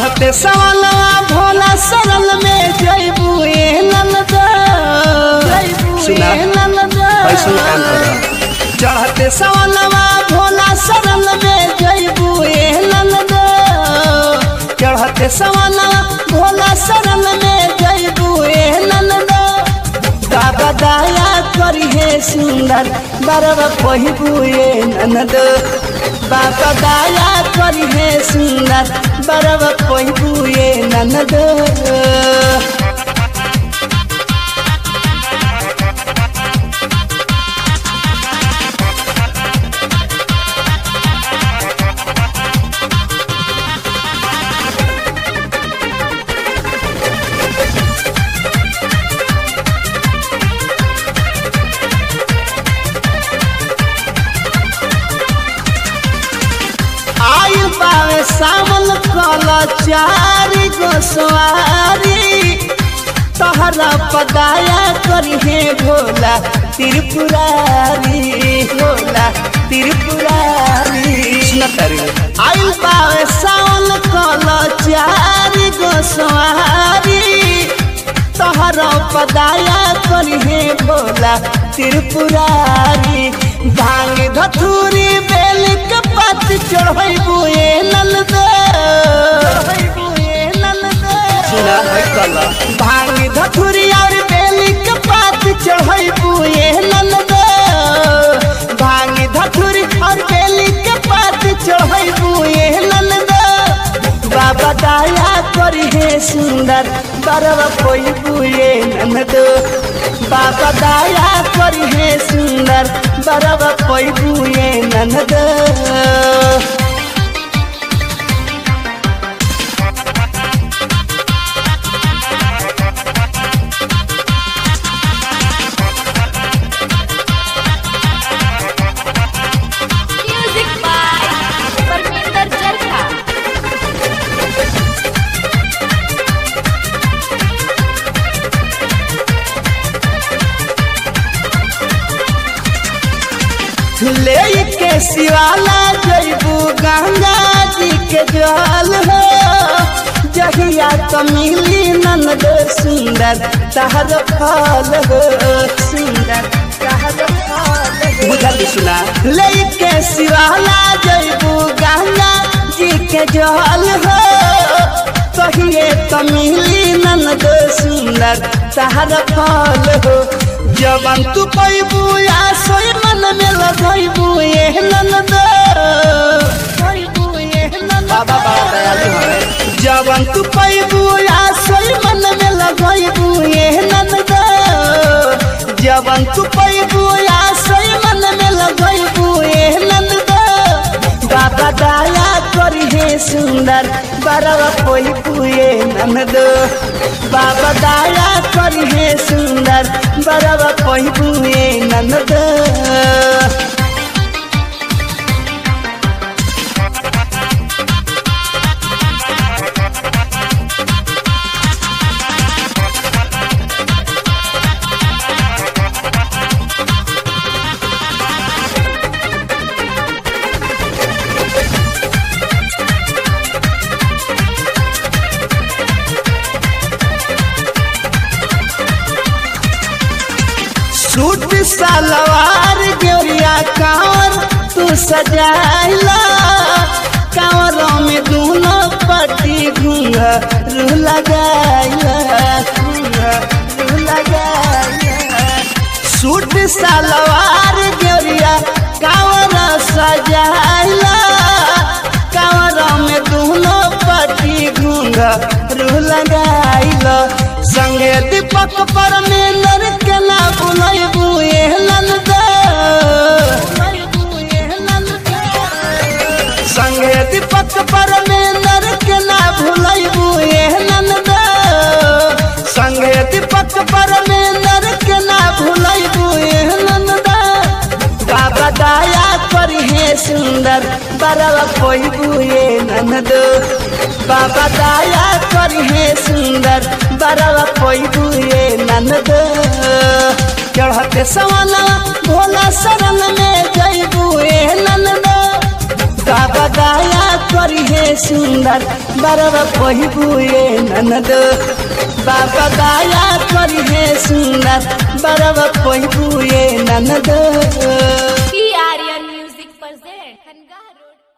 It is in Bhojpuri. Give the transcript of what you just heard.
चढ़ते सवालवा भोला सरल में जैबू ए नंदा सुना, ऐसन काम करा। चढ़ते सवालवा भोला सरल में जैबू ए नंदा चढ़ते सवालवा भोला सरल में जैबू ए नंदा बाबा दया करी हे सुंदर बरवा पहिबू ए ननद बाबा दया करी हे सुंदर बरवा पहिबू ए ननद आयु पावे सावन कल चारी गो सवारी तहरा पदाया करी हे भोला त्रिपुरारी भोला त्रिपुरारी सुना तारी आयु पावे सावन कल चारी गो सवारी तहरा पदाया करी हे भोला त्रिपुरारी भांग धथुरी बेल के पत चढ़ैबू ए नलद सुना है कला भांग धथुरी और बेल के पत चढ़ैबू ए नलद भांग धथुरी और बेल के पत चढ़ैबू ए नलद बाबा दया करी हे सुंदर बरवा कोई बुए ननद बाबा दया करी हे सुंदर बरवा कोई बुए ननद Music by Parminder Charkha. ले के शिवाला जैबू गंगा जी के जल हो जहिया तो मिली ननद सुंदर तहर फल हो सुंदर तहर फल हो बुझल सुना लेके शिवाला जैबू गंगा जी के जल हो कहिए तो मिली ननद सुंदर तहर फल हो जवन तू पैबू या सोई मन में लगैबू ए ननद बाबा बड़ा दयालु हवे जवन तू पैबू या सोई मन में लगैबू ए ननद जवन तू पैबू या सोई मन में लगैबू ए ननद बाबा दया करी हे सुंदर बरवा पैबू ए ननद बाबा दया करी हे सुंदर बरवा पैबू ए ननद सूट सलवार गेरिया कांवर तू सजाइला कांवरों में दोनों पट्टी घुंघरू लगाइला घुंघरू लगाइला सूट सलवार गेरिया कांवर सजाइला कांवरों में दोनों पट्टी घुंघरू लगाइला संगे दीपक परमेंद्र के ना बुलाइबू ए नंदा संगे दीपक परमेंद्र के ना भुलाइबू ए नंदा संगे दीपक परमेंद्र के ना भुलाइबू ए नंदा बाबा दया करी हे सुंदर बरवा कोई ए ननद बाबा दया करी हे सुंदर बरवा कोई बुए ननद चढ़ते सवाना भोला शरण में जैबू ए ननद बाबा दया कर करी है सुंदर बरवा पहिबुए ननद बाबा दया करी है सुंदर बरवा पहिबुए ननद पी आर्यन म्यूजिक present खनगा रोड